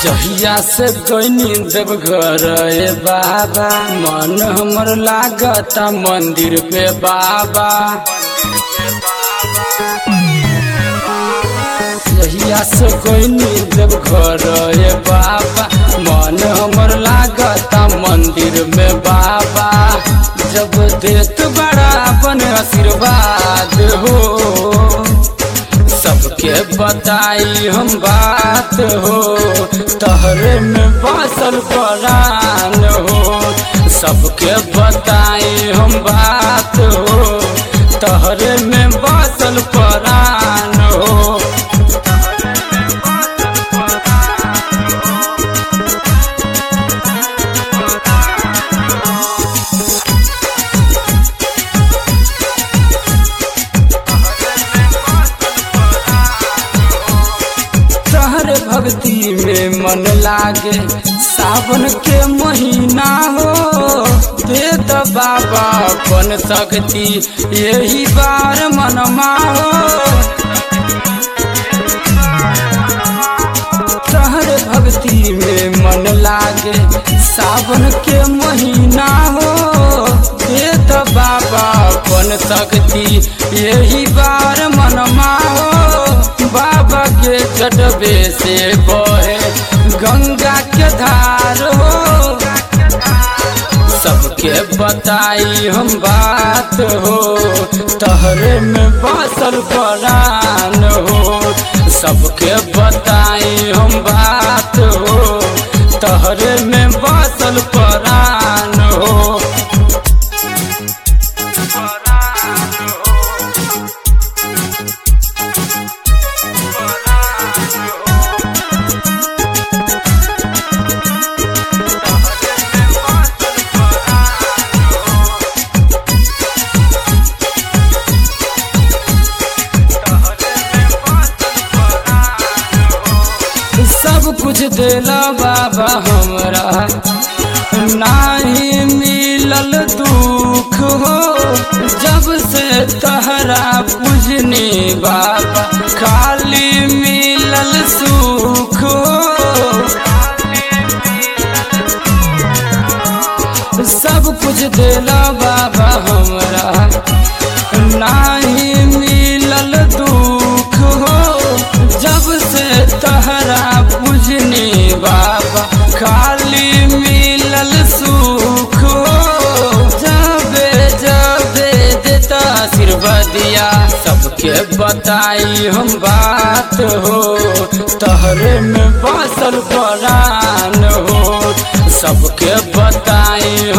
जहिया से गईनी देवघर ए बाबा मन हमर लागता मंदिर पे बाबा जहिया से गईनी देवघर ए बाबा मन हमर लागता मंदिर में बाबा जब देत बड़ा अपन आशीर्वाद हो सबके बताई हम बात हो तहरे में बासल परान हो सबके बताई हम बात हो तहरे में बासल परान हो तहरे भक्ति में मन लागे सावन के महीना हो दे द बाबा अपन शक्ति यही बार मनमा हो तहरे भक्ति में मन लागे सावन के महीना हो दे द बाबा अपन शक्ति यही बार मनमा हो बाबा के जटबे से बहे गंगा के धार हो सबके बताई हम बात हो तहरे में बासल परान हो सबके बताई हम बात हो तहरे में बासल परान हो सब कुछ देला बाबा हमरा नाही मिलल दुख हो जब से तहरा पूजनी बाबा खाली मिलल सुख हो सब कुछ देला बाबा हमरा नाही मिलल दुख हो जब से तहरा पूजनी बाबा खाली मिलल सुख हो जबे जबे देता आशीर्वादिया सबके बताई हम बात हो तहरे में बासल परान हो सबके बताई